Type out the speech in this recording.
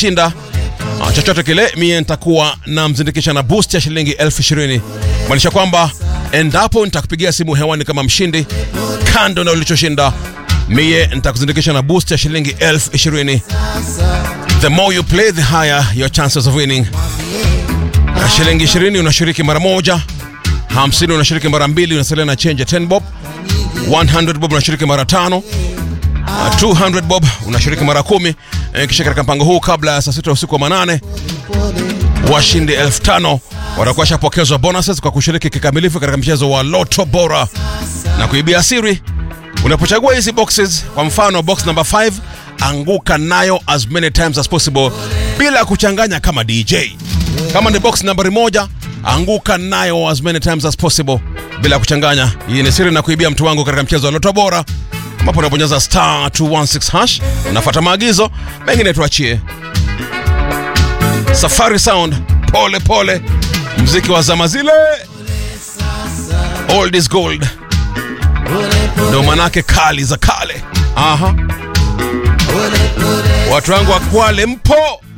atakayeshinda ah, chochote kile mie nitakuwa namzindikisha na boost ya shilingi elfu ishirini maanisha kwamba endapo nitakupigia simu hewani kama mshindi kando na ulichoshinda mie nitakuzindikisha na boost ya shilingi elfu ishirini the more you play the higher your chances of winning na shilingi 20 unashiriki mara moja 50 unashiriki mara mbili unasalia na change ya 10 bob 100 bob unashiriki mara tano Uh, 200 bob unashiriki mara kumi Eh, kisha katika mpango huu kabla ya saa sita usiku wa manane washindi elfu tano watakuwa shapokezwa bonuses kwa kushiriki kikamilifu katika mchezo wa loto bora na kuibia siri unapochagua hizi boxes kwa mfano box number 5 anguka nayo as many times as possible bila kuchanganya kama dj kama ni box nambari moja anguka nayo as many times as possible bila kuchanganya hii ni siri na kuibia mtu wangu katika mchezo wa loto bora ambapo unabonyeza star 216 hash unafuata maagizo mengine tuachie safari sound pole pole mziki wa zama zile old is gold ndo manake kali za kale aha watu wangu wa kwale mpo